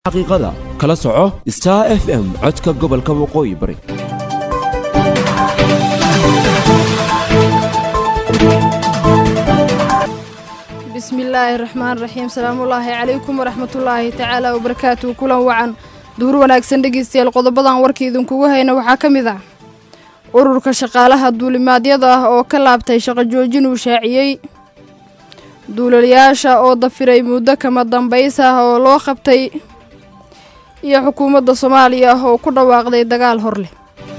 xaqiiqada kala soco star f m codka gobolka waqooyi bari bismillaahi raxmaan raxiim salaamullaahi calaykum waraxmatullaahi tacaala wabarakaatuhu kulan wacan duhur wanaagsan dhegeystayaal qodobadan warka idinkugu hayna waxaa ka mid ah ururka shaqaalaha duulimaadyada ah oo ka laabtay shaqo joojin uu shaaciyey duulalayaasha oo dafiray muddo kama dambays ah oo loo qabtay iyo xukuumadda soomaaliya oo ku dhawaaqday dagaal hor leh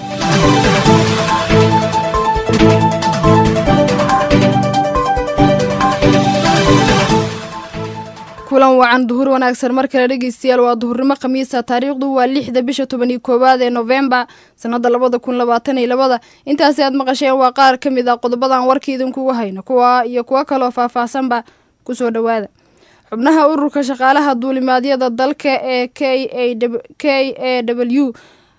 kulan wacan duhur wanaagsan mar kale dhegeystayaal waa duhurnimo khamiisa taariikhdu waa lixda bisha toban iyo koowaad ee novembar sanada labada kun labaatan iyo labada intaasi aad maqasheen waa qaar ka mid ah qodobadan warka idinkugu hayno kuwa iyo kuwo kaloo faahfaahsanba kusoo dhowaada xubnaha ururka shaqaalaha duulimaadyada dalka ee k a w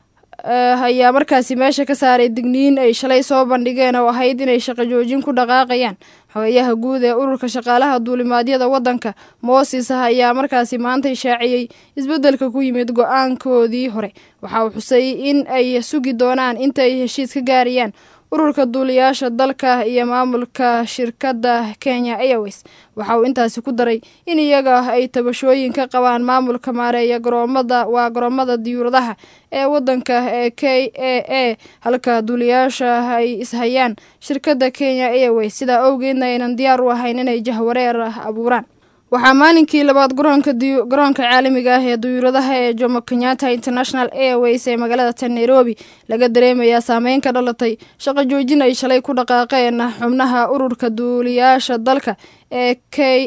ayaa markaasi meesha ka saaray digniin ay shalay soo bandhigeen oo ahayd inay shaqo joojin ku dhaqaaqayaan xogeyaha guud ee ururka shaqaalaha duulimaadyada waddanka mooses ayaa markaasi maanta ishaaciyey isbeddelka ku yimid go-aankoodii hore waxa uu xusay in ay sugi doonaan inta ay heshiis ka gaarayaan ururka duuliyaasha dalka iyo maamulka shirkadda kenya airways waxa uu intaasi ku daray in iyaga ay tabashooyin ka qabaan maamulka maareeya garoomada waa garoomada diyuuradaha ee waddanka ee k a a halka duuliyaasha ay ishayaan shirkadda kenya airways sidaa awgeedna aynan diyaar u ahayn inay jahwareer abuuraan waxaa maalinkii labaad garoonka garoonka caalamiga ah ee duyuuradaha ee jomo kenyatta international airways ee magaalada tan nairobi laga dareemayaa saameyn ka dhalatay shaqo joojin ay shalay ku dhaqaaqeen xubnaha ururka duuliyaasha dalka ee k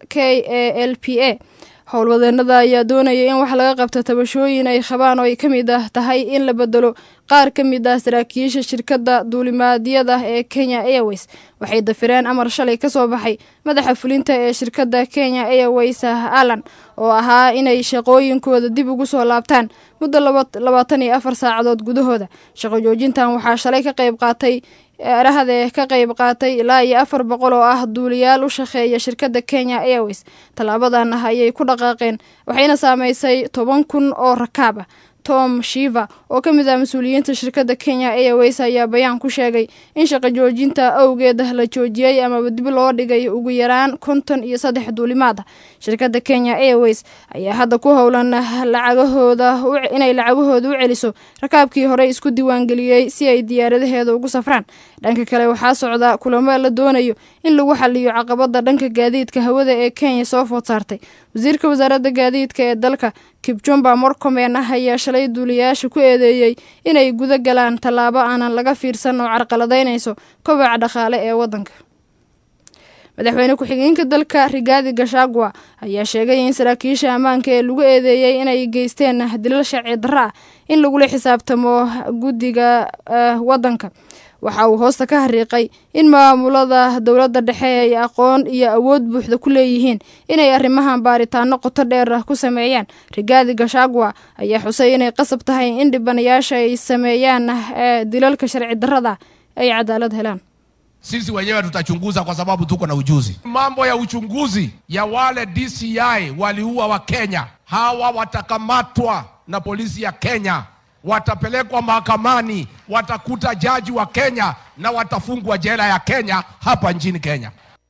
a l p a howlwadeenada ayaa doonaya in wax laga qabto tabashooyin ay qabaan oo ay ka mid ah tahay in la bedelo qaar ka mid ah saraakiisha shirkadda duulimaadyada ee kenya airways waxay dafireen amar shalay ka soo baxay madaxa fulinta ee shirkadda kenya airways allan oo ahaa inay shaqooyinkooda dib ugu soo laabtaan muddo labaatan iyo afar saacadood gudahooda shaqo joojintan waxaa shalay ka qayb qaatay erahade ka qayb qaatay ilaa iyo afar boqol oo ah duuliyaal u shaqeeya shirkadda kenya airways tallaabadan ah ayay ku dhaqaaqeen waxayna saameysay toban kun oo rakaab ah tom shiva oo ka mid ah mas-uuliyiinta shirkadda kenya airways ayaa bayaan ku sheegay in shaqo joojinta awgeed la joojiyey amaba dib loo dhigay ugu yaraan konton iyo saddex duulimaad ah shirkadda kenya airways ayaa hadda ku howlan lacagahooda inay lacagahooda u celiso rakaabkii hore isku diiwaangeliyey si ay diyaaradaheeda ugu safraan dhanka kale waxaa socda kulamo la doonayo in lagu xaliyo caqabada dhanka gaadiidka hawada ee kenya soo food saartay wasiirka wasaaradda gaadiidka ee dalka kibjumba morcomen ah ayaa shalay duuliyayaasha ku eedeeyey inay guda galaan tallaabo aanan laga fiirsan oo carqaladaynayso kobaca dhaqaale ee waddanka madaxweyne ku-xigeenka dalka rigaadi gashagwa ayaa sheegay in saraakiisha ammaanka ee lagu eedeeyey inay geysteen dilal sharci darro ah in lagula xisaabtamo guddiga waddanka waxa uu hoosta ka hariiqay in maamulada dowladda dhexe ay aqoon iyo awood buuxda ku leeyihiin inay arrimahan baaritaano qoto dheer ku sameeyaan rigaadi gashagwa ayaa xusay inay qasab tahay in dhibanayaasha ay sameeyaan dilalka sharci darrada ay cadaalad helaan sisi wenyewe tutachunguza kwa sababu tuko na ujuzi. Mambo ya uchunguzi ya wale DCI waliua wa Kenya, hawa watakamatwa na polisi ya Kenya, watapelekwa mahakamani, watakuta jaji wa Kenya na watafungwa jela ya Kenya hapa nchini Kenya.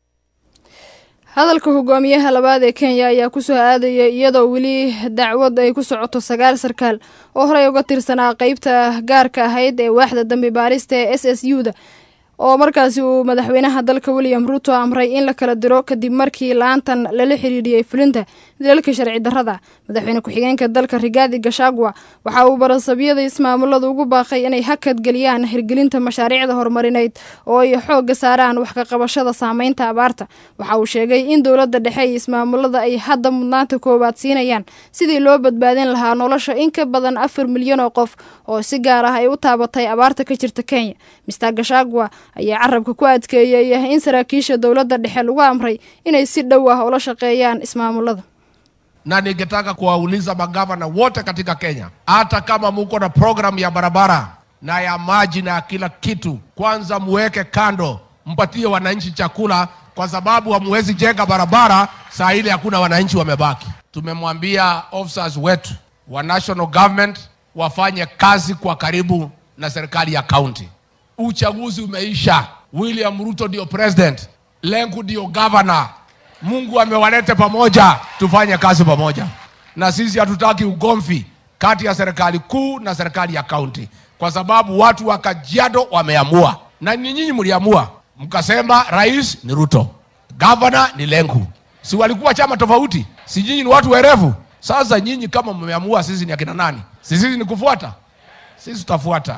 hadalka hogaamiyaha labaad ee kenya ayaa kusoo aadaya iyadoo weli dacwad ay ku socoto sagaal sarkaal oo horey uga tirsanaa qeybta gaarka ahayd ee waaxda dambi baarista ee s s u da oo markaasi uu madaxweynaha dalka william ruto amray in la kala diro kadib markii laantan lala xiriiriyey fulinta dilalka sharci darrada madaxweyne ku-xigeenka dalka rigaadi gashagwa waxa uu barasabyada ismaamulada ugu baaqay inay hakad geliyaan hirgelinta mashaariicda horumarineyd oo ay xoogga saaraan wax ka qabashada saameynta abaarta waxa uu sheegay in dowladda dhexe iyo ismaamulada ay hadda mudnaanta koowaad siinayaan sidii loo badbaadin lahaa nolosha in ka badan afar milyan oo qof oo si gaar ah ay u taabatay abaarta ka jirta kenya mister gashagwa ayaa carabka ku adkeeyey in saraakiisha dowladda dhexe lagu amray inay si dhow ah ula shaqeeyaan ismaamulada na ningetaka kuwauliza magavana wote katika Kenya, hata kama muko na programu ya barabara na ya maji na ya kila kitu, kwanza muweke kando, mpatie wananchi chakula, kwa sababu hamuwezi jenga barabara saa ile hakuna wananchi wamebaki. tumemwambia officers wetu wa national government wafanye kazi kwa karibu na serikali ya county. Uchaguzi umeisha, William Ruto ndio president, Lenku ndio governor. Mungu amewalete pamoja, tufanye kazi pamoja, na sisi hatutaki ugomvi kati ya serikali kuu na serikali ya county, kwa sababu watu wa Kajiado wameamua, na ni nyinyi mliamua, mkasema rais ni Ruto, governor ni Lenku. Si walikuwa chama tofauti? Si nyinyi ni watu werevu? Sasa nyinyi kama mmeamua, sisi ni akina nani? Si sisi ni kufuata? Sisi tutafuata.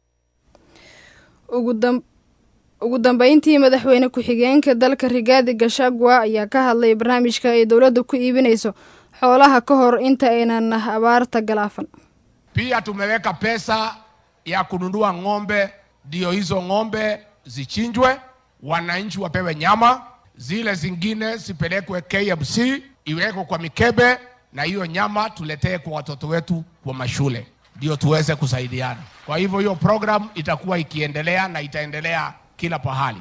ugu dambeyntii madaxweyne ku-xigeenka dalka rigaadi gashagwa ayaa ka hadlay barnaamijka ay dowladda ku iibinayso xoolaha ka hor inta aynan abaarta galaafan Pia tumeweka pesa ya kununua ng'ombe, ndio hizo ng'ombe zichinjwe, wananchi wapewe nyama, zile zingine zipelekwe KMC, iwekwe kwa mikebe, na hiyo nyama tuletee kwa watoto wetu kwa mashule, ndio tuweze kusaidiana. Kwa hivyo hiyo program itakuwa ikiendelea na itaendelea kila pahali.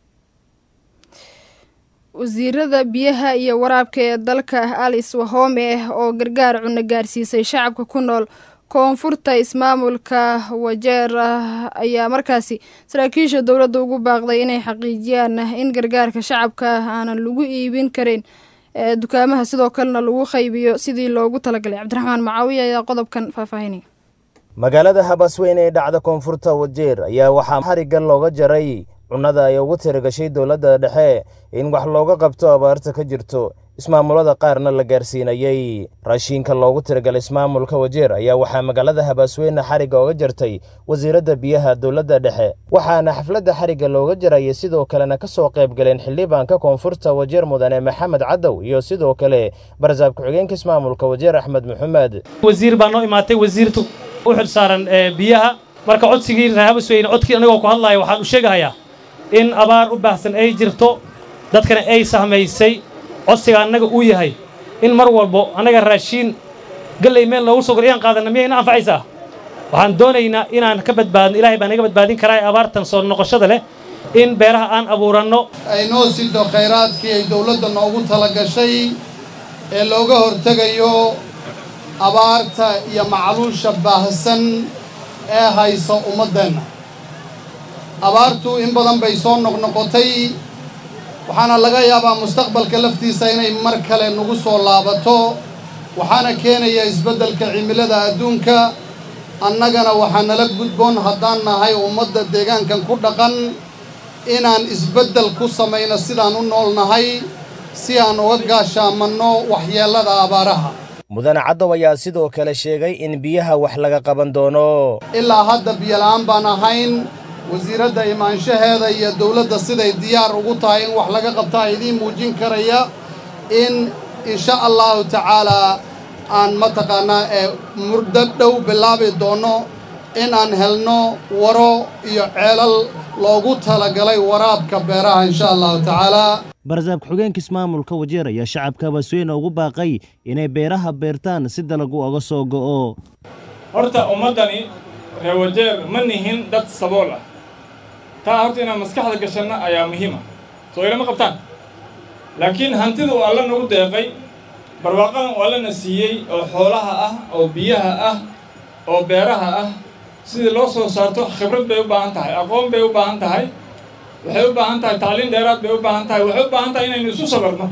wasiirada biyaha iyo waraabka ee dalka alice wahome oo gargaar cunno gaarsiisay shacabka ku nool koonfurta ismaamulka wajeer ayaa markaasi saraakiisha dowladda ugu baaqday inay xaqiijiyaan in gargaarka shacabka aanan lagu iibin karin ee dukaamaha sidoo kalena lagu qaybiyo sidii loogu talagalay cabdiraxmaan macaawiya ayaa qodobkan faahfaahinaya magaalada habasweyn ee dhacda koonfurta wajeer ayaa waxaa xarigga looga jaray cunnada ay ugu tiragashay dowladda dhexe in wax looga qabto abaarta ka jirto ismaamulada qaarna la gaarsiinayey raashiinka loogu tiragalay ismaamulka wajeer ayaa waxaa magaalada habasweyne xarigga oga jartay wasiiradda biyaha dowladda dhexe waxaana xafladda xarigga looga jarayay sidoo kalena ka soo qayb galeen xildhibaanka koonfurta wajeer mudane maxamed cadow iyo sidoo kale barsaab ku-xigeenka ismaamulka wajeer axmed maxamed wasiir baa noo imaatay wasiirtu u xil saaran biyaha marka codsigii reer habasweyne codkii anagoo ku hadlaya waxaan u sheegahayaa in abaar u baahsan ay jirto dadkana ay sahmaysay codsiga annaga uu yahay in mar walbo annaga raashiin galley meel loogu soo gor inaan qaadanna miyay ina anfacaysaa waxaan doonaynaa inaan ka badbaadno ilaahay baa naga badbaadin karaa ee abaartan soo noqoshada leh in beeraha aan abuuranno ay noo sido khayraadkii ay dawladda noogu tala gashay ee looga hortegayo abaarta iyo macluusha baahsan ee hayso ummaddeenna abaartu in badan bay soo noqnoqotay waxaana laga yaabaa mustaqbalka laftiisa inay mar kale nagu soo laabato waxaana keenaya isbeddelka cimilada adduunka annagana waxaa nala gudboon haddaan nahay ummadda deegaankan ku dhaqan inaan isbeddel ku samayno sidaan u nool nahay si aan uga gaashaamanno waxyeellada abaaraha mudane caddow ayaa sidoo kale sheegay in biyaha wax laga qaban doono ilaa hadda biyola'aan baan ahayn wasiiradda imaanshaheeda iyo dawladda siday diyaar ugu tahay in wax laga qabtaa idiin muujin karaya in insha allahu tacaalaa aan mataqaannaa ee muddo dhow bilaabi doonno in aan helno waro iyo ceelal loogu talagalay waraabka beeraha insha allahu tacaalaa barsaab ku-xigeenka ismaamulka wajeer ayaa shacabka habasweyne ugu baaqay inay beeraha beertaan si dalagu oga soo go'o horta ummaddani reer wajeer ma nihin dad sabool ah taa horta inaan maskaxda gashanno ayaa muhiima soo ilama qabtaan laakiin hantida uu alla nagu deeqay barwaaqadan uu allana siiyey oo xoolaha ah oo biyaha ah oo beeraha ah sidii loo soo saarto khibrad bay u baahan tahay aqoon bay u baahan tahay waxay u baahan tahay tacliin dheeraad bay u baahan tahay waxay u baahan tahay inaynu isu sabarno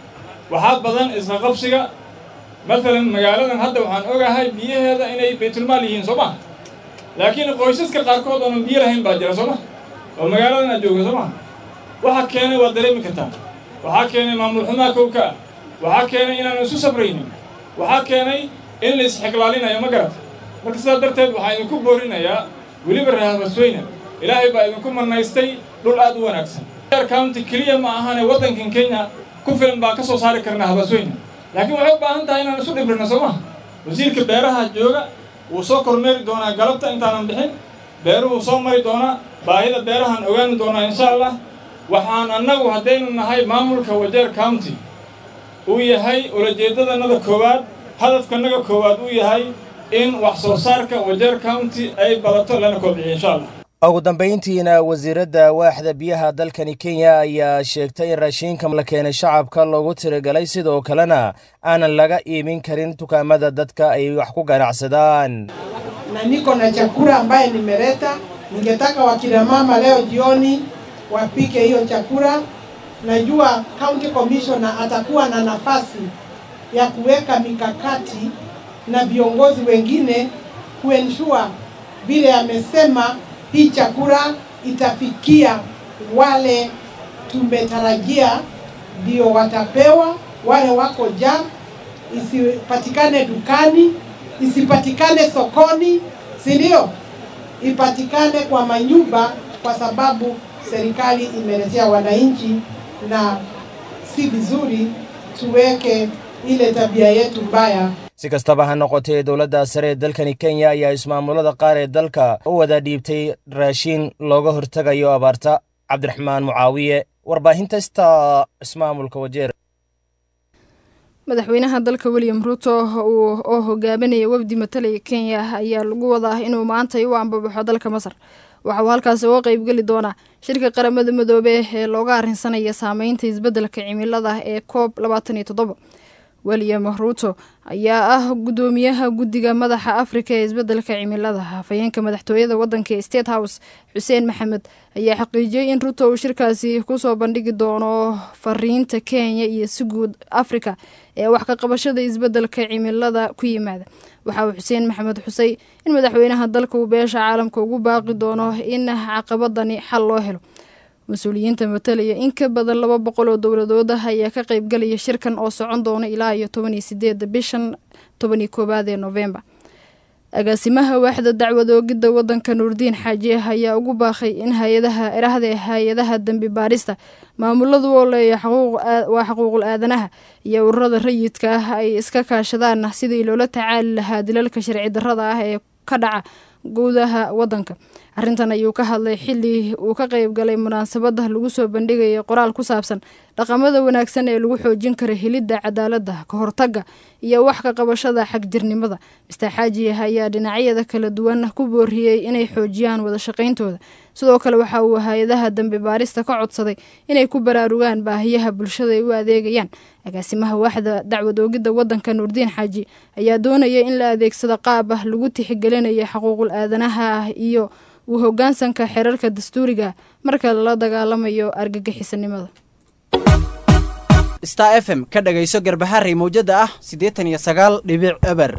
waxaa badan isla qabsiga maalan magaaladan hadda waxaan ogahay biyaheeda inay baytulmaal yihiin soo ma laakiin qoysaska qaarkood oonan biyo lahayn baa jira soo ma oo magaaladan aad joogta soo ma waxa keenay waad dareemi kartaa waxaa keenay maamul xumaa kowka ah waxaa keenay inaanu isu sabraynin waxaa keenay in la isxiglaalinayo ma garata marka sidaa darteed waxaa idinku boorinayaa weliba reer habasweyne ilaahay baa idinku marnaystay dhul aad u wanaagsan county keliya ma ahane waddankan kenya ku filan baan ka soo saari karnaa habasweyne laakiin waxay u baahan tahay inaan isu dhibrino soo maha wasiirka beeraha jooga wuu soo kormeeri doonaa galabta intaanan bixin beeruhuu soo mari doonaa baahida beerahaan ogaani doonaa insha allah waxaan annagu haddaynu nahay maamulka wajeer county uu yahay ulajeeddadannada koowaad hadafkanaga koowaad uu yahay in wax soo saarka wajeer county ay badato lana kobciyo insha allah ugu dambayntiina wasiiradda waaxda biyaha dalkani kenya ayaa sheegtay in raashiinka la keenay shacabka loogu tirigalay sidoo kalena aanan laga iibin karin dukaamada dadka ay wax ku ganacsadaan na niko na chakula ambaye nimeleta. Ningetaka wakina mama leo jioni wapike hiyo chakula. Najua county commissioner atakuwa na nafasi ya kuweka mikakati na viongozi wengine kuensure vile amesema hii chakula itafikia wale tumetarajia ndio watapewa, wale wako jam, isipatikane dukani, isipatikane sokoni, si ndio? Ipatikane kwa manyumba, kwa sababu serikali imeletea wananchi, na si vizuri tuweke ile tabia yetu mbaya si kastaba ha noqotee dowladda sare ee dalkani kenya ayaa ismaamulada qaar ee dalka u wada dhiibtay raashiin looga hortegayo abaarta cabdiraxmaan mucaawiye warbaahinta sta ismaamulka wajeer madaxweynaha dalka william ruto oo hogaaminaya wafdi matalaya kenya ayaa lagu wadaa inuu maantay u ambabaxo dalka masar waxa uu halkaasi uga qeybgeli doonaa shirka qaramada midoobe ee looga arrinsanaya saameynta isbeddelka cimilada ee coob labaatan iyo toddoba william ruto ayaa ah guddoomiyaha guddiga madaxa afrika ee isbeddelka cimilada hafayeenka madaxtooyada waddanka ee state house xuseen maxamed ayaa xaqiijiyey in ruto uu shirkaasi kusoo bandhigi doono fariinta kenya iyo si guud afrika ee wax ka qabashada isbeddelka cimilada ku yimaada waxa uu xuseen maxamed xusay in madaxweynaha dalka uu beesha caalamka ugu baaqi doono in caqabadani xal loo helo mas-uuliyiinta matalaya in ka badan laba boqol oo dowladood ah ayaa ka qeybgalaya shirkan oo socon doona ilaa iyo toban iyo sideeda bishan toban iyo koowaad ee novembar agaasimaha waaxda dacwad oogidda waddanka nuurdiin xaaji ah ayaa ugu baaqay in hay-adaha erahda hay-adaha dembi baarista maamuladu oo leeya waa xuquuqul aadanaha iyo ururada rayidka ah ay iska kaashadaan sidii loola tacaali lahaa dilalka sharci darrada ah ee ka dhaca guudaha waddanka arrintan ayuu ka hadlay xilli uu ka qeyb galay munaasabada lagu soo bandhigaya qoraal ku saabsan dhaqamada wanaagsan ee lagu xoojin kara helidda cadaaladda ka hortagga iyo wax ka qabashada xagjirnimada mister xaaji ayaa dhinacyada kala duwan ku booriyey inay xoojiyaan wada shaqayntooda sidoo kale waxa uu hay-adaha dambi baarista ka codsaday inay ku baraarugaan baahiyaha bulshada ay u adeegayaan agaasimaha waaxda dacwad oogidda waddanka nuurdiin xaaji ayaa doonaya in la adeegsado qaab ah lagu tixgelinaya xuquuqul aadanaha ah iyo uu hoggaansanka xerarka dastuuriga marka lala dagaalamayo argagixisanimada star f m ka dhagayso garbaharey mawjada ah siddeetan iyo sagaal dhibic eber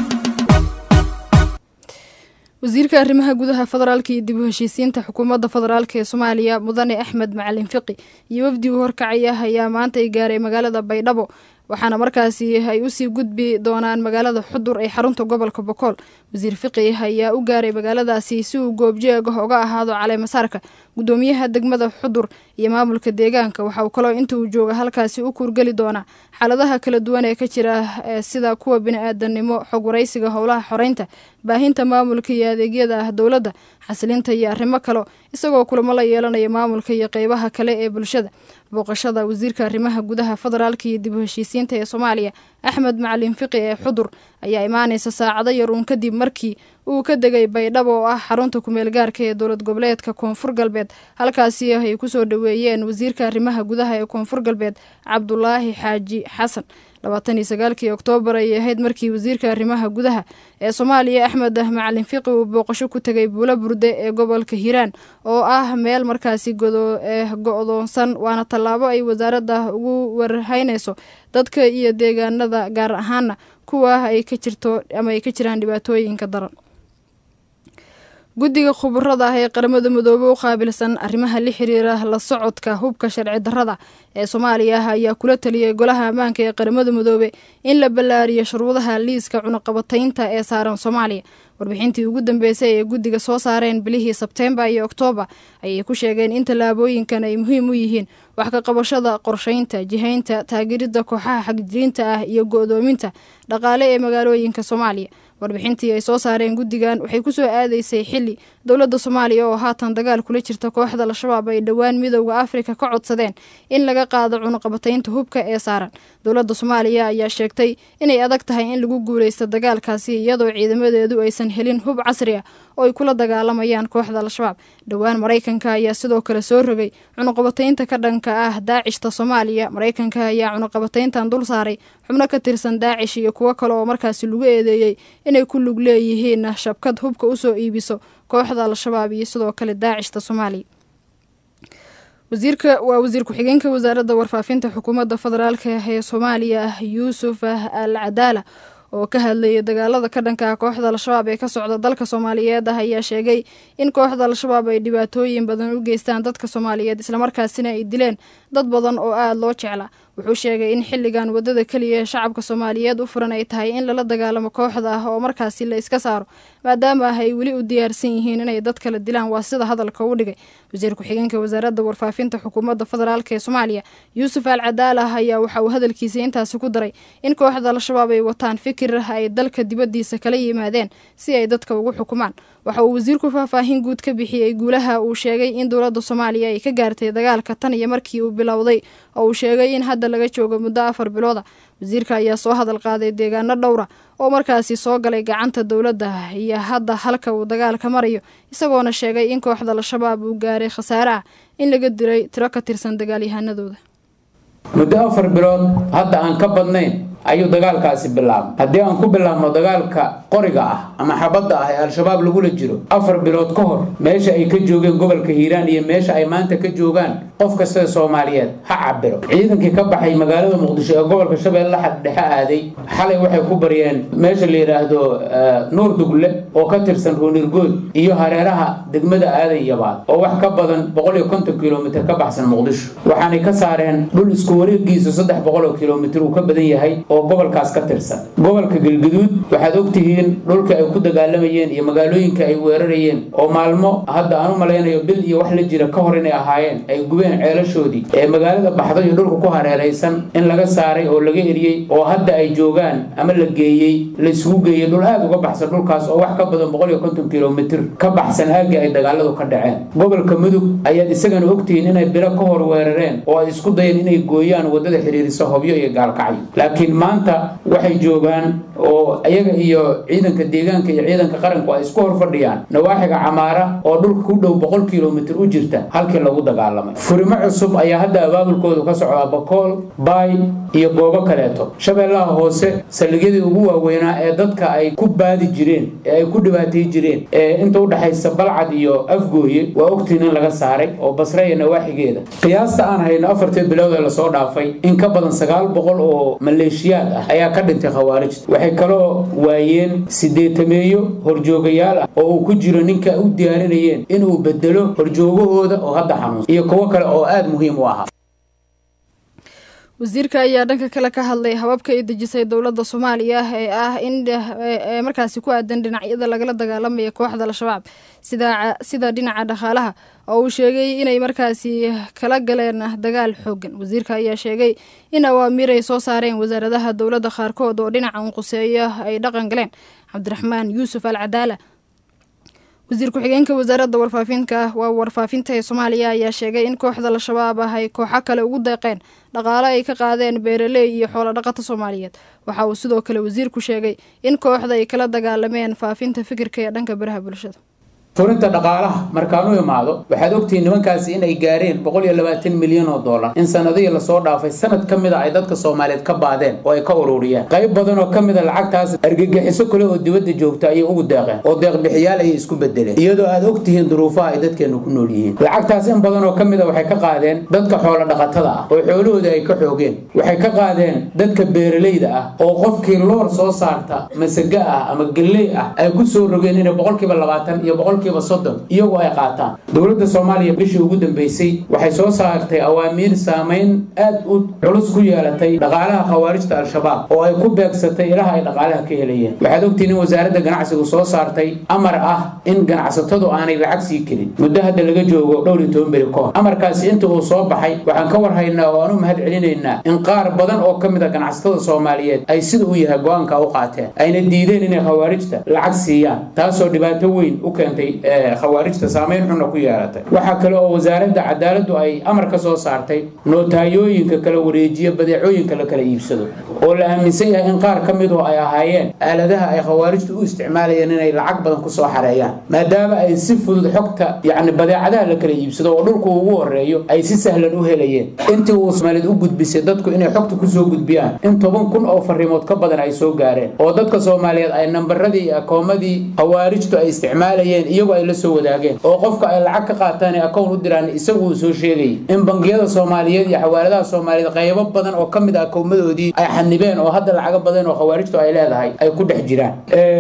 wasiirka arrimaha gudaha federaalka iyo dib u heshiisiinta xukuumadda federaalk ee soomaaliya mudane axmed macalin fiqi iyo wafdi uu horkacaya ayaa maanta ay gaaray magaalada baydhabo waxaana markaasi ay usii gudbi doonaan magaalada xudur ee xarunta gobolka bokool wasiir fiqi ayaa u gaaray magaaladaasi si uu goobjeeg ah uga ahaado caleemasaarka guddoomiyaha degmada xudur iyo maamulka deegaanka waxa uu kaloo inta uu jooga halkaasi u kuurgeli doonaa xaaladaha kala duwan ee ka jira sida kuwa bini-aadanimo xog waraysiga howlaha xoreynta baahinta maamulka iyo adeegyada ah dowladda xasilinta iyo arrimo kale isagoo kulamo la yeelanaya maamulka iyo qeybaha kale ee bulshada booqashada wasiirka arrimaha gudaha federaalka iyo dib u heshiisiinta ee soomaaliya axmed macalin fiqi ee xudur ayaa imaanaysa saacado yar uun kadib markii uu ka degay baydhabo oo ah xarunta kumeel gaarka ee dowlad goboleedka koonfur galbeed halkaasi ay kusoo dhoweeyeen wasiirka arrimaha gudaha ee koonfur galbeed cabdulaahi xaaji xasan labaatan iyo sagaalkii oktoobar ayay ahayd markii wasiirka arrimaha gudaha ee soomaaliya axmed macalin fiqi uu booqasho ku tegay buulo burde ee gobolka hiiraan oo ah meel markaasi go-doonsan waana tallaabo ay wasaaradda ugu warhaynayso dadka iyo deegaanada gaar ahaana kuwa ay ka jirto ama ay ka jiraan dhibaatooyinka daran guddiga khubarada ah ee qaramada midoobe u qaabilsan arrimaha la xiriira la socodka hubka sharci darrada ee soomaaliya ayaa kula taliyay golaha ammaanka ee qaramada midoobe in la ballaariyo shuruudaha liiska cunaqabataynta ee saaran soomaaliya warbixintii ugu dambeysay ee guddiga soo saareen bilihii sebteembar iyo oktoobar ayay ku sheegeen in tallaabooyinkan ay muhiim u yihiin wax ka qabashada qorsheynta jihaynta taageeridda kooxaha xagjiriinta ah iyo go-doominta dhaqaale ee magaalooyinka soomaaliya warbixintii ay soo saareen guddigan waxay ku soo aadaysay xili dowladda soomaaliya oo haatan dagaal kula jirta kooxda al-shabaab ay dhowaan midowda afrika ka codsadeen in laga qaado cunuqabataynta hubka ee saaran dowladda soomaaliya ayaa sheegtay inay adag tahay in lagu guuleysto dagaalkaasi iyadoo ciidamadeedu aysan helin hub casri ah oo ay kula dagaalamayaan kooxda al-shabaab dhowaan maraykanka ayaa sidoo kale soo rogay cunuqabataynta ka dhanka ah daacishta soomaaliya maraykanka ayaa cunuqabatayntan dul saaray xubno ka tirsan daacish iyo kuwo kale oo markaasi lagu eedeeyey inay ku lug leeyihiin shabkad hubka usoo iibiso kooxda al-shabaab iyo sidoo kale daacishta soomaaliya wasiirka waa wasiir ku-xigeenka wasaaradda warfaafinta xukuumadda federaalka ee soomaaliya yuusuf al cadaala oo ka hadlayay dagaalada ka dhanka ah kooxda al-shabaab ee ka socda dalka soomaaliyeed ah ayaa sheegay in kooxda al-shabaab ay dhibaatooyin badan u geystaan dadka soomaaliyeed islamarkaasina ay dileen dad badan oo aada loo jecla wuxuu sheegay in xilligan wadada keliya ee shacabka soomaaliyeed u furan ay tahay in lala dagaalamo kooxda ah oo markaasi la iska saaro maadaama ah ay weli u diyaarsan yihiin inay dad kala dilaan waa sida hadalka u dhigay wasiir ku-xigeenka wasaaradda warfaafinta xukuumadda federaalk ee soomaaliya yuusuf al cadaalah ayaa waxa uu hadalkiisa intaasi ku daray in kooxda al-shabaab ay wataan fikir ay dalka dibaddiisa kala yimaadeen si ay dadka ugu xukumaan waxa uu wasiirku faahfaahin guud ka bixiyey guulaha uu sheegay in dowladda soomaaliya ay ka gaartay dagaalka tan iyo markii uu bilowday oo uu sheegay in hadda laga joogo muddo afar bilooda wasiirka ayaa soo hadal qaaday deegaano dhowra oo markaasi soo galay gacanta dowladda iyo hadda halka uu dagaalka marayo isagoona sheegay in kooxda al-shabaab uu gaaray khasaare ah in laga diray tiro ka tirsan dagaalyahanadooda muddo afar bilood hadda aan ka badnayn ayuu dagaalkaasi bilaabay haddii aan ku bilaabno dagaalka qoriga ah ama xabadda ah ee al-shabaab lagula jiro afar bilood ka hor meesha ay ka joogeen gobolka hiiraan iyo meesha ay maanta ka joogaan qof kasta soomaaliyeed ha cabiro ciidankii ka baxay magaalada muqdisho ee gobolka shabeelle dhexe aaday xalay waxay ku baryeen meesha la yidhaahdo nuur dugle oo ka tirsan ruunirgood iyo hareeraha degmada aaday yabaad oo wax ka badan boqol iyo konton kilomitr ka baxsan muqdisho waxaanay ka saareen dhul isku wareegiisu saddex boqol oo kilomitr uu ka badan yahay oo gobolkaas ka tirsan gobolka galguduud waxaad ogtihiin dhulka ay ku dagaalamayeen iyo magaalooyinka ay weerarayeen oo maalmo hadda aan u malaynayo bil iyo wax la jira ka hor inay ahaayeen ay gubeen ceelashoodii ee magaalada baxdo iyo dhulka ku hareeraysan in laga saaray oo laga eriyey oo hadda ay joogaan ama la geeyey la isugu geeyey dhul aad uga baxsan dhulkaas oo wax ka badan boqol iyo konton kilomitr ka baxsan aagii ay dagaaladu ka dhaceen gobolka mudug ayaad isagana ogtihiin inay bilo ka hor weerareen oo ay isku dayeen inay gooyaan wadada xiriirisa hobyo iyo gaalkacyo laakiin maanta waxay joogaan oo iyaga iyo ciidanka deegaanka iyo ciidanka qaranku ay isku hor fadhiyaan nawaaxiga camaara oo dhulka ku dhow boqol kilomitr u jirta halkii lagu dagaalamay furimo cusub ayaa hadda abaabulkoodu ka socdaa bakool baay iyo goobo kaleeto shabeellaha hoose saldhigyadii ugu waaweynaa ee dadka ay ku baadi jireen ee ay ku dhibaatay jireen ee inta udhexaysa balcad iyo afgooye waa ogtiin in laga saaray oo basre iyo nawaaxigeeda qiyaasta aan hayno afartii bilood ee lasoo dhaafay in ka badan sagaal boqol oo maleeshiyaad ah ayaa ka dhintay khawaarijta waxay kaloo waayeen sideetameeyo horjoogayaal ah oo uu ku jiro ninka u diyaarinayeen inuu bedelo horjoogahooda oo hadda xanuunsan iyo kuwo kale oo aada muhiim u ahaa wasiirka ayaa dhanka kale ka hadlay hababka ay dejisay dowladda soomaaliya ee ah in ee markaasi ku aadan dhinacyada lagala dagaalamaya kooxda al-shabaab sida sida dhinaca dhaqaalaha oo uu sheegay inay markaasi kala galeen dagaal xoogan wasiirka ayaa sheegay in awaamiir ay soo saareen wasaaradaha dowladda qaarkood oo dhinaca unquseeya ay dhaqan galeen cabdiraxmaan yuusuf al cadaala wasiir ku-xigeenka wasaaradda warfaafinka waa warfaafinta ee soomaaliya ayaa sheegay in kooxda al-shabaab ah ay kooxo kale ugu deeqeen dhaqaale ay ka qaadeen beeraley iyo xoolo dhaqata soomaaliyeed waxa uu sidoo kale wasiirku sheegay in kooxda ay kala dagaalameen faafinta fikirka ee dhanka baraha bulshada furinta dhaqaalaha markaan u imaado waxaad ogtihiin nimankaasi inay gaareen boqol iyo labaatan milyan oo dollar in sanadihii lasoo dhaafay sanad ka mid a ay dadka soomaaliyeed ka baadeen oo ay ka ururiyeen qayb badan oo ka mid a lacagtaas argagixiso kale oo dibadda joogta ayay ugu deeqeen oo deeqbixiyaal ayay isku bedeleen iyadoo aad ogtihiin duruufaha ay dadkeenu ku nool yihiin lacagtaas in badan oo ka mid a waxay ka qaadeen dadka xoolo dhaqatada ah oo xoolahooda ay ka xoogeen waxay ka qaadeen dadka beeralayda ah oo qofkii loor soo saarta masaga ah ama galley ah ay ku soo rogeen inay boqolkiiba labaatan iyo boqolkiiba boqolkiiba soddon iyagu ay qaataan dowladda soomaaliya bishii ugu dambeysay waxay soo saartay awaamiir saameyn aad u culus ku yeelatay dhaqaalaha khawaarijta al-shabaab oo ay ku beegsatay ilaha ay dhaqaalaha ka helayeen waxaad ogtiin in wasaaradda ganacsigu soo saartay amar ah in ganacsatadu aanay lacag sii kelin muddo hadda laga joogo dhowr iyo toban beri kahor amarkaasi inta uu soo baxay waxaan ka warhaynaa oo aan u mahad celinaynaa in qaar badan oo ka mid a ganacsatada soomaaliyeed ay sida uu yahay go-aanka u qaateen ayna diideen inay khawaarijta lacag siiyaan taasoo dhibaato weyn u keentay khawaarijta saameyn xunna ku yeelatay waxaa kale oo wasaaradda cadaaladdu ay amar ka soo saartay nootayooyinka kala wareejiya badeecooyinka la kala iibsado oo la aaminsan yahay in qaar ka midu ay ahaayeen aaladaha ay khawaarijtu u isticmaalayeen inay lacag badan kusoo xareeyaan maadaama ay si fudud xogta yacni badeecadaha la kala iibsado oo dhulku ugu horeeyo ay si sahlan u helayeen intii uu soomaaliyed u gudbisay dadku inay xogta kusoo gudbiyaan in toban kun oo fariimood ka badan ay soo gaareen oo dadka soomaaliyeed ay nambaradii iyo akoomadii khawaarijtu ay isticmaalayeen iyagu ay la soo wadaageen oo qofka ay lacag ka qaataan ee akown u diraan isagu uu soo sheegayay in bangiyada soomaaliyeed iyo xawaaladaha soomaaliyeed qaybo badan oo ka mid ah akoomadoodii ay xanibeen oo hadda lacago badan oo khawaarijtu ay leedahay ay ku dhex jiraan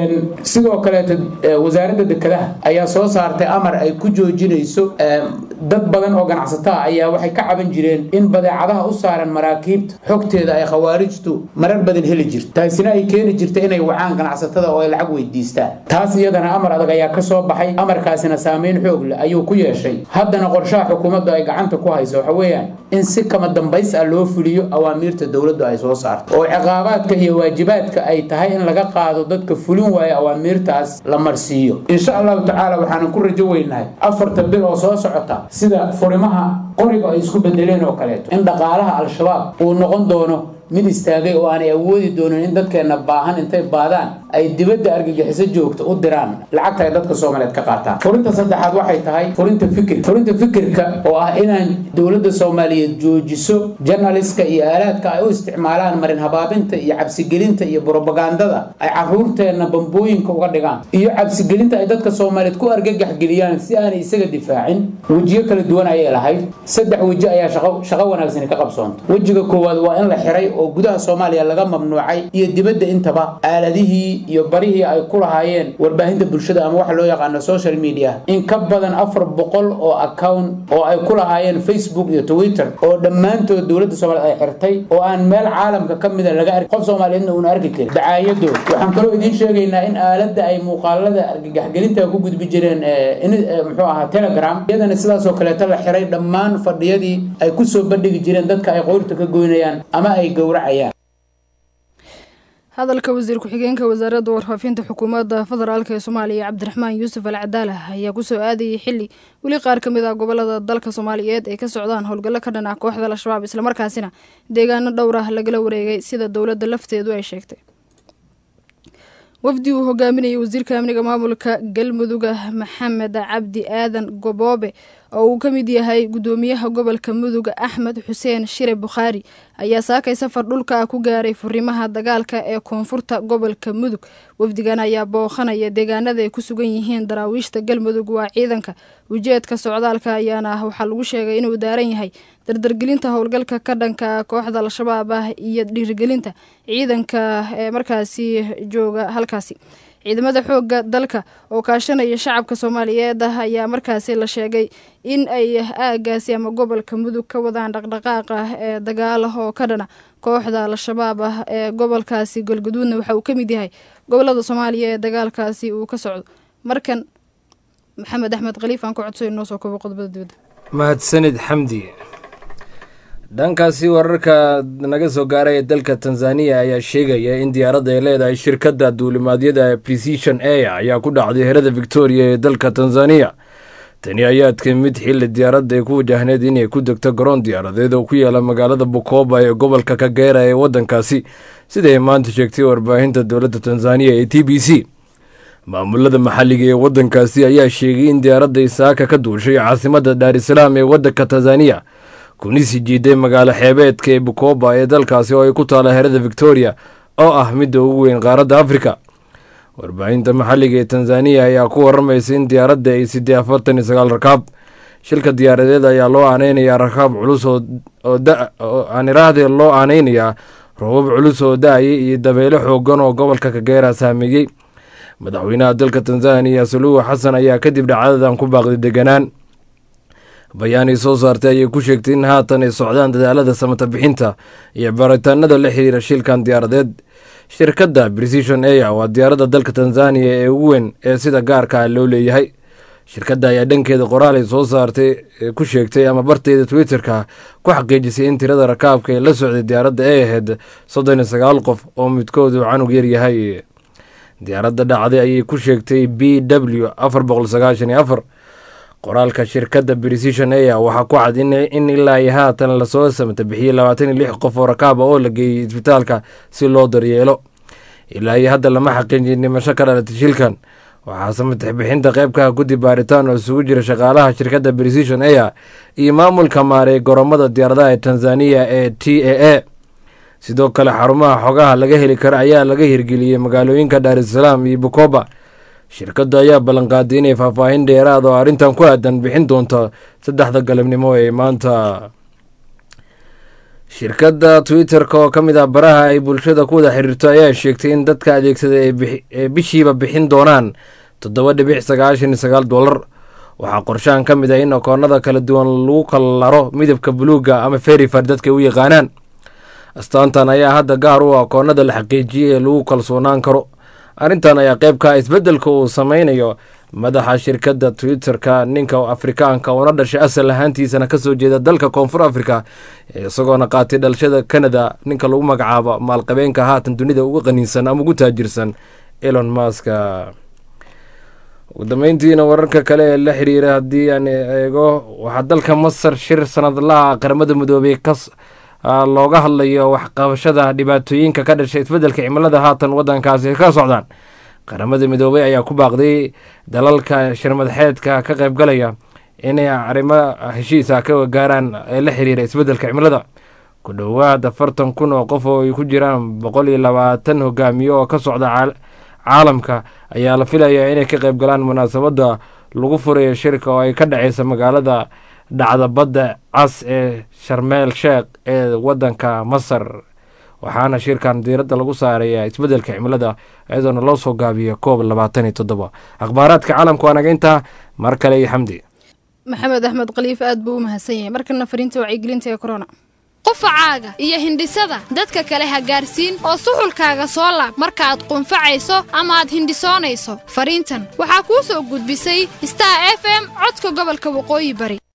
sidoo kaleeto wasaaradda dekedaha ayaa soo saartay amar ay ku joojinayso dad badan oo ganacsataa ayaa waxay ka caban jireen in badeecadaha u saaran maraakiibta xogteeda ay khawaarijtu marar badan heli jirto taasina ay keeni jirta inay wacaan ganacsatada oo ay lacag weydiistaan taas iyadana amar adag ayaa ka soo baxay amarkaasina saameyn xoog leh ayuu ku yeeshay haddana qorshaha xukuumaddu ay gacanta ku hayso waxa weeyaan in si kama dambays ah loo fuliyo awaamiirta dowladdu ay soo saarto oo ciqaabaadka iyo waajibaadka ay tahay in laga qaado dadka fulin waaya awaamiirtaas la marsiiyo insha allahu tacaala waxaanan ku rajo weynahay afarta bil oo soo socota sida furimaha qoriga ay isku bedeleen oo kaleeto in dhaqaalaha al-shabaab uu noqon doono mid istaagay oo aanay awoodi doonin in dadkeenna baahan intay baadaan ay dibadda argagixiso joogta u diraan lacagta ay dadka soomaaliyeed ka qaataan furinta saddexaad waxay tahay furinta fikir furinta fikirka oo ah inaan dowladda soomaaliyeed joojiso janaliska iyo aalaadka ay u isticmaalaan marin habaabinta iyo cabsigelinta iyo brobagandada ay caruurteenna bambooyinka uga dhigaan iyo cabsigelinta ay dadka soomaaliyeed ku argagaxgeliyaan si aanay isaga difaacin wejiyo kala duwan ayay lahayd saddex weji ayaa shaqo shaqo wanaagsani ka qabsoonta wejiga koowaad waa in la xiray oo gudaha soomaaliya laga mamnuucay iyo dibadda intaba aaladihii iyo barihii ay ku lahaayeen warbaahinta bulshada ama waxa loo yaqaano social media in ka badan afar boqol oo account oo ay ku lahaayeen facebook iyo twitter oo dhammaantood dowladda soomaaliyeed ay xirtay oo aan meel caalamka ka mida laga arki qof soomaaliyeedna uuna arki karin dacaayado waxaan kaloo idiin sheegaynaa in aaladda ay muuqaalada argagaxgelinta ku gudbi jireen muxuu ahaa telegram iyadana sidaasoo kaleeto la xiray dhammaan fadhiyadii ay kusoo bandhigi jireen dadka ay qoyrta ka goynayaan ama ay gowracayaan hadalka wasiir ku-xigeenka wasaaradda warfaafinta xukuumadda federaalk ee soomaaliya cabdiraxmaan yuusuf al cadaala ayaa kusoo aadayay xili weli qaar ka mid ah gobolada dalka soomaaliyeed ay ka socdaan howlgallo ka dhan ah kooxda al-shabaab islamarkaasina deegaano dhowr ah lagala wareegay sida dowladda lafteedu ay sheegtay wafdi uu hogaaminayay wasiirka amniga maamulka galmuduga maxamed cabdi aadan goboobe oo uu ka mid yahay gudoomiyaha gobolka mudug axmed xuseen shire bukhaari ayaa saakay safar dhulka ah ku gaaray furimaha dagaalka ee koonfurta gobolka mudug wafdigan ayaa booqanaya deegaanada ay ku sugan yihiin daraawiishta galmudug waa ciidanka ujeedka socdaalka ayaana waxaa lagu sheegay inuu daaran yahay dardargelinta howlgalka ka dhanka kooxda al-shabaab ah iyo dhiirigelinta ciidanka ee markaasi jooga halkaasi ciidamada xooga dalka oo kaashanaya shacabka soomaaliyeed ah ayaa markaasi la sheegay in ay aagaasi ama gobolka mudug ka wadaan dhaqdhaqaaq ah ee dagaala oo ka dhana kooxda al-shabaab ah ee gobolkaasi galguduudna waxa uu ka mid yahay gobolada soomaaliya ee dagaalkaasi uu ka socdo markan maxamed axmed khaliif aan ku codsayo noo soo koobo qodobada dibadda mahadsanid xamdi dhankaasi wararka naga soo gaaraya dalka tanzaniya ayaa sheegaya in diyaaradda ay leedahay shirkadda duulimaadyada precision air ayaa ku dhacday herada victoria ee dalka tanzaniya tani ayaa timid xilli diyaaradda ay ku wajahneed inay ku degto garoon diyaaradeed oo ku yaala magaalada bukoba ee gobolka kagera ee waddankaasi siday maanta sheegtay warbaahinta dowladda tanzaniya ee t b c maamulada maxalliga ee waddankaasi ayaa sheegay in diyaaradda isaaka ka duushay caasimadda daarisalaam ee waddanka tanzaniya kuna sii jiiday magaalo xeebeedka ee bukoba ee dalkaasi oo ay ku taala herada victoria oo ah midda ugu weyn qaaradda afrika warbaahinta maxalliga ee tanzaniya ayaa ku waramaysa in diyaaradda ay sidee afartan iyo sagaal rakaab shilka diyaaradeed ayaa loo aaneynayaa rakaab culus oo aan iraahde loo aaneynayaa roobab culus oo da-ayay iyo dabeelo xoogan oo gobolka kageera saameeyey madaxweynaha dalka tanzaniya suluhu xasan ayaa kadib dhacdadan ku baaqday deganaan bayaanay soo saartay ayay ku sheegtay in haatan ay socdaan dadaalada samata bixinta iyo baaritaanada la xiriira shilkan diyaaradeed shirkadda precision air waa diyaaradda dalka tanzaniya ee ugu weyn ee sida gaarka ah loo leeyahay shirkadda ayaa dhankeeda qoraal ay soo saartay ku sheegtay ama barteeda twitterka ku xaqiijisay in tirada rakaabka ee la socday diyaaradda ay ahayd soddon iyo sagaal qof oo midkoodu canug yar yahay diyaaradda dhacday ayay ku sheegtay b w afar boqol sagaashan iyo afar qoraalka shirkadda precision air waxaa ku cad in ilaa iyo haatan lasoo samata bixiyey labaatan iyo lix qof oo rakaaba oo la geeyey isbitaalka si loo daryeelo ilaa iyo hadda lama xaqiijin dhimasho ka dhalatay shilkan waxaa samatax bixinta qeybkaha guddi baaritaan oo isugu jira shaqaalaha shirkadda precision air iyo maamulka maareey goromada diyaaradaha ee tanzaniya ee t a a sidoo kale xarumaha xogaha laga heli kara ayaa laga hirgeliyey magaalooyinka daarusalaam iyo bukoba shirkaddu ayaa ballanqaaday inay faahfaahin dheeraad oo arrintan ku aadan bixin doonto saddexda galabnimo ee maanta shirkadda twitter-ka oo ka mid ah baraha ay bulshada ku wada xiriirto ayaa sheegtay in dadka adeegsada ee bishiiba bixin doonaan toddoba dhibic sagaashan iyo sagaal dollar waxaa qorshahan ka mid ah in akoonada kala duwan lagu kala laro midabka buluuga ama ferifar dadka u yaqaanaan astaantan ayaa hadda gaar u akoonada la xaqiijiyey ee lagu kalsoonaan karo arrintan ayaa qeybka isbeddelka uu sameynayo madaxa shirkadda twitter-ka ninka afrikaanka una dhashay asal ahaantiisana kasoo jeeda dalka koonfur africa isagoona qaatay dhalashada canada ninka lagu magacaabo maalqabeenka haatan dunida uga qaniinsan ama ugu taajirsan elon maska ugu dambeyntiina wararka kale ee la xiriira haddii aan eego waxaa dalka masar shir sanadlaha qaramada midoobey kas looga hadlayo waxqabashada dhibaatooyinka ka dhashay isbeddelka cimilada haatan wadankaasi ka socdaan qaramada midoobey ayaa ku baaqday dalalka shirmadaxeedka ka qaybgalaya inay arrimo heshiisa ka gaaraan ee la xiriira isbeddelka cimilada ku dhowaad afartan kun oo qof oo ay ku jiraan boqol iyo labaatan hogaamiye oo ka socda caalamka ayaa la filayaa inay ka qaybgalaan munaasabadda lagu furayo shirka oo ay ka dhaceysa magaalada dhacda badda cas ee sharmeel sheekh ee wadanka masar waxaana shirkan diiradda lagu saaraya isbeddelka cimilada iyadoona loo soo gaabiyo koob labaatan iyo toddoba akhbaaraadka caalamka waa naga intaa mar kale iyo xamdi maxamed axmed khaliif aad buu u mahadsan yahay markana fariinta wacyigelinta ee corona qufacaaga iyo hindhisada dadka kale ha gaarsiin oo suxulkaaga soo laab markaaad qunfacayso ama aad hindhisoonayso fariintan waxaa kuu soo gudbisay star f m codka gobolka waqooyi bari